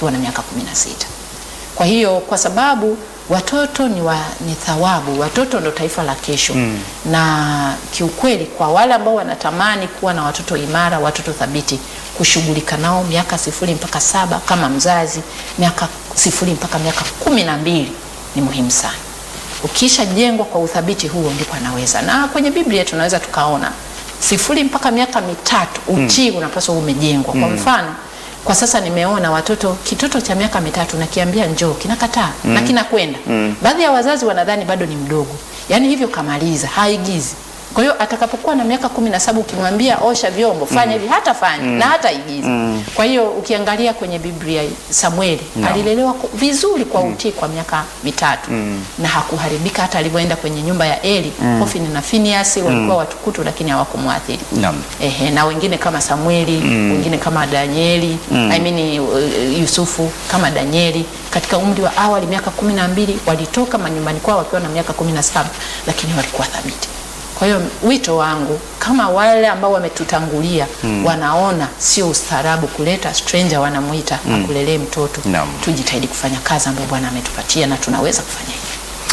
akiwa na miaka kumi na sita. Kwa hiyo kwa sababu watoto ni, wa, ni thawabu, watoto ndo taifa la kesho mm. na kiukweli kwa wale ambao wanatamani kuwa na watoto imara, watoto thabiti, kushughulika nao miaka sifuri mpaka saba kama mzazi, miaka sifuri mpaka miaka kumi na mbili ni muhimu sana. Ukisha jengwa kwa uthabiti huo, ndipo anaweza. Na kwenye Biblia tunaweza tukaona sifuri mpaka miaka mitatu utii mm. unapaswa umejengwa. Kwa mfano kwa sasa nimeona watoto kitoto cha miaka mitatu nakiambia njoo kinakataa mm. na kinakwenda mm. baadhi ya wazazi wanadhani bado ni mdogo, yaani hivyo kamaliza, haigizi. Kwa hiyo atakapokuwa na miaka kumi na saba ukimwambia osha vyombo fanya hivi hata fanya na hata igiza. Kwa hiyo ukiangalia kwenye Biblia Samueli alilelewa ku- vizuri kwa utii kwa miaka mitatu na hakuharibika hata alivyoenda kwenye nyumba ya Eli. Hofni na Finiasi walikuwa watukutu lakini hawakumwathiri. Naam. Ehe, na wengine kama Samueli wengine kama Danieli I mean, uh, Yusufu kama Danieli katika umri wa awali miaka kumi na mbili walitoka manyumbani kwao wakiwa na miaka kumi na saba lakini walikuwa thabiti. Kwa hiyo wito wangu kama wale ambao wametutangulia wanaona sio ustaarabu kuleta stranger wanamwita akulelee mtoto, Naam. tujitahidi kufanya kazi ambayo Bwana ametupatia na tunaweza kufanya hivyo.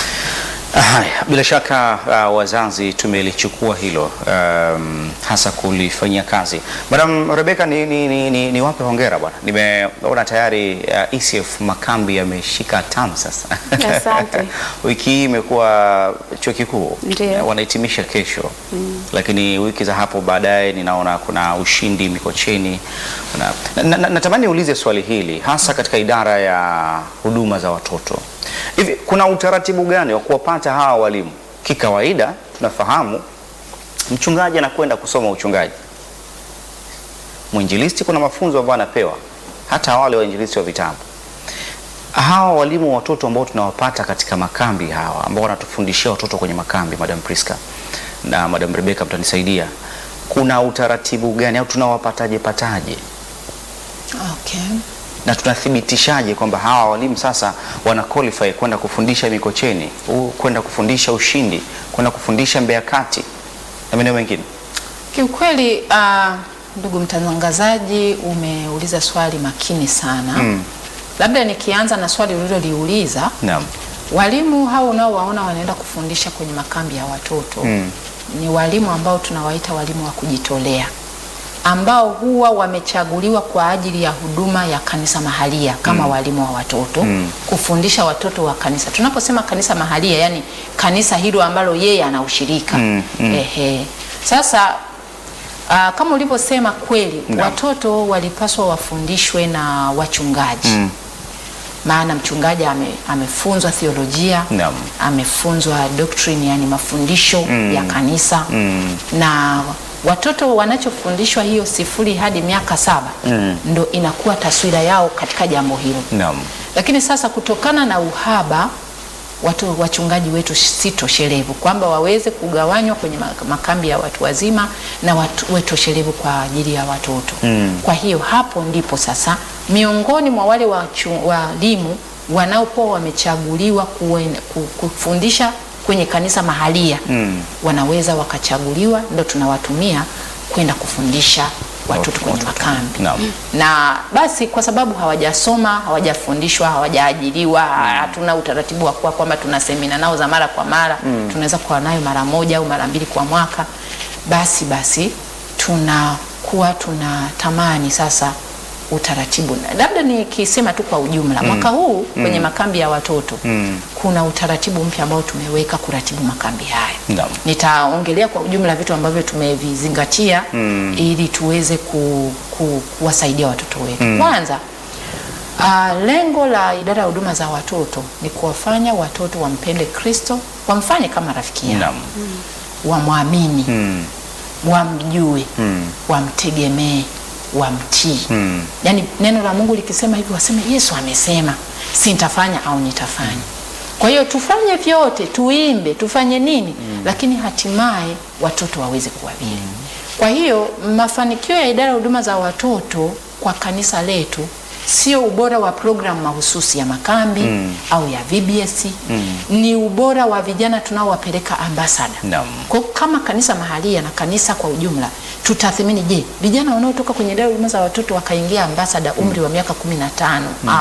Haya, bila shaka uh, wazazi tumelichukua hilo um, hasa kulifanyia kazi. Madam Rebecca, ni, ni, ni, ni, ni wape hongera bwana, nimeona tayari uh, ECF Makambi yameshika tamu sasa. Asante. wiki hii imekuwa chuo kikuu Ndiyo. Eh, wanahitimisha kesho lakini wiki za hapo baadaye ninaona kuna ushindi Mikocheni. Kuna, na, na, natamani niulize swali hili hasa katika idara ya huduma za watoto. Hivi kuna utaratibu gani wa kuwapata hawa walimu? Kikawaida tunafahamu mchungaji anakwenda kusoma uchungaji, mwinjilisti kuna mafunzo ambayo anapewa, hata wale wainjilisti wa vitabu hawa walimu wa watoto ambao tunawapata katika makambi hawa ambao wanatufundishia watoto kwenye makambi, Madam Priska na Madam Rebecca, mtanisaidia, kuna utaratibu gani au tunawapataje pataje Okay. na tunathibitishaje kwamba hawa walimu sasa wana qualify kwenda kufundisha Mikocheni, u- kwenda kufundisha Ushindi, kwenda kufundisha Mbeya Kati na maeneo mengine? Kiukweli uh, ndugu mtangazaji, umeuliza swali makini sana Mm. Labda nikianza na swali uliloliuliza, Naam. walimu hao unaowaona wanaenda kufundisha kwenye makambi ya watoto Mm. ni walimu ambao tunawaita walimu wa kujitolea ambao huwa wamechaguliwa kwa ajili ya huduma ya kanisa mahalia kama walimu wa watoto kufundisha watoto wa kanisa. Tunaposema kanisa mahalia, yani kanisa hilo ambalo yeye anaushirika. Mm, mm. Ehe. Sasa aa, kama ulivyosema kweli, Naam. watoto walipaswa wafundishwe na wachungaji Mm. maana mchungaji ame, amefunzwa theolojia Naam. amefunzwa doctrine, yani mafundisho ya kanisa Mm. na watoto wanachofundishwa hiyo sifuri hadi miaka saba Mm. ndo inakuwa taswira yao katika jambo hilo. Naam. Lakini sasa kutokana na uhaba watu wachungaji wetu si toshelevu kwamba waweze kugawanywa kwenye ma- makambi ya watu wazima na watu we toshelevu kwa ajili ya watoto. Mm. Kwa hiyo hapo ndipo sasa miongoni mwa wale wachu- walimu wanaokuwa wamechaguliwa kuwen- ku- kufundisha kwenye kanisa mahalia Mm. wanaweza wakachaguliwa, ndo tunawatumia kwenda kufundisha watoto kwenye Watoto. makambi Naam. na basi kwa sababu hawajasoma hawajafundishwa hawajaajiriwa hatuna utaratibu wa kuwa kwamba tuna semina nao za mara kwa mara tunaweza kuwa nayo mara moja au mara mbili kwa mwaka basi basi tunakuwa tunatamani sasa utaratibu Na labda nikisema tu kwa ujumla mwaka huu kwenye makambi ya watoto Mm. kuna utaratibu mpya ambao tumeweka kuratibu makambi haya Naam. nitaongelea kwa ujumla vitu ambavyo tumevizingatia Mm. ili tuweze ku, ku, kuwasaidia watoto wetu. Kwanza uh, lengo la idara ya huduma za watoto ni kuwafanya watoto wampende Kristo, wamfanye kama rafiki yao, Naam. wamwamini, Mm. wamjue, Mm. wamtegemee, wamtii. Mm. Yaani neno la Mungu likisema hivi waseme Yesu amesema, si nitafanya au nitafanya. Kwa hiyo tufanye vyote, tuimbe, tufanye nini, lakini hatimaye watoto waweze kuwa vile. Kwa hiyo mafanikio ya idara ya huduma za watoto kwa kanisa letu sio ubora wa programu mahususi ya makambi au ya VBS, ni ubora wa vijana tunaowapeleka ambasada. Naam. Kwa kama kanisa mahalia na kanisa kwa ujumla tutathimini, je, vijana wanaotoka kwenye idara ya huduma za watoto wakaingia ambasada umri wa miaka kumi na tano